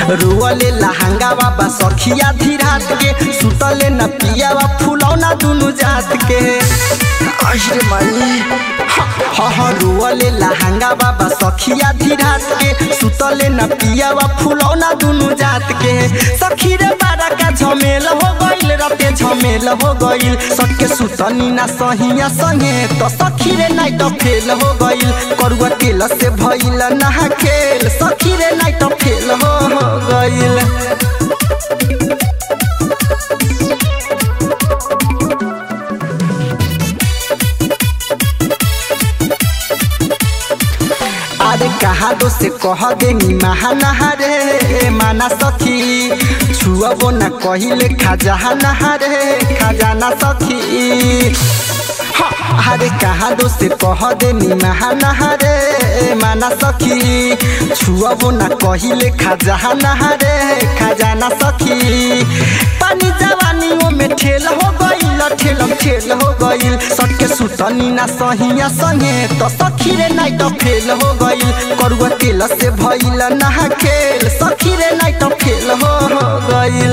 रुअले लहंगा बाबा सखिया धीरात के सुतले न पियावा फुलौना दुनु जात के अरे माई हाँ रुअले लहंगा बाबा सखिया धीरात के सुतले न पियावा फुलौना दुनु जात के सखी रे बारा का झमेल हो गइल रते झमेल हो गइल सके सुतनी ना सहिया संगे तो सखी रे नाइट फेल हो गइल करुआ तेल से भइल ना खेल सखी रे नाइट फेल हो हो गइल अरे कहा दो से कह दे महा रे माना सखी छुअबो न कहिले खाजा रे खजाना सखी हाँ, अरे कहा दो से कह दे महा रे माना सखी छुअबो न कहिले खाजा रे खजाना सखी पानी जवानियों में ठेल हो गइल ठेलम ठेल हो गइल सटके सुतनी ना सहिया संगे तो सखी रे नाइट फेल हो गइल करुआ तेल से भइल ना खेल सखी रे नाइट फेल हो हो गइल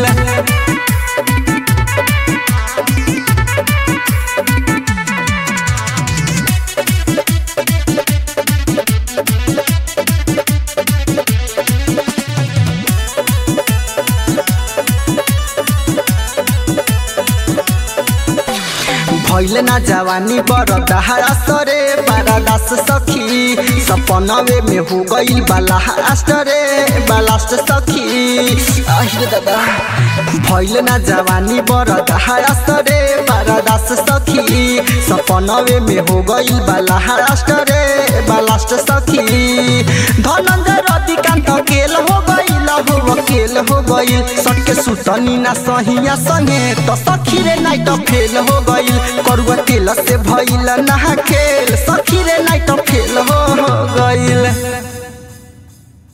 भैले ना जवानी बर दहारा सरे बारादास सखी सपनवे में हो गइल बालास्ट रे बालास्ट सखी আহিरे दादा भैले ना जवानी बर दहारा सरे बारादास सखी सपनवे में हो गइल बालास्ट रे बालास्ट सखी धनंजय रतिकांत केल हो गइल हो वकेल हो गइल सटके सुतनी ना सहिया संगे तो सखी रे नाइट फेल हो गइल करुआ तेल से भइल ना खेल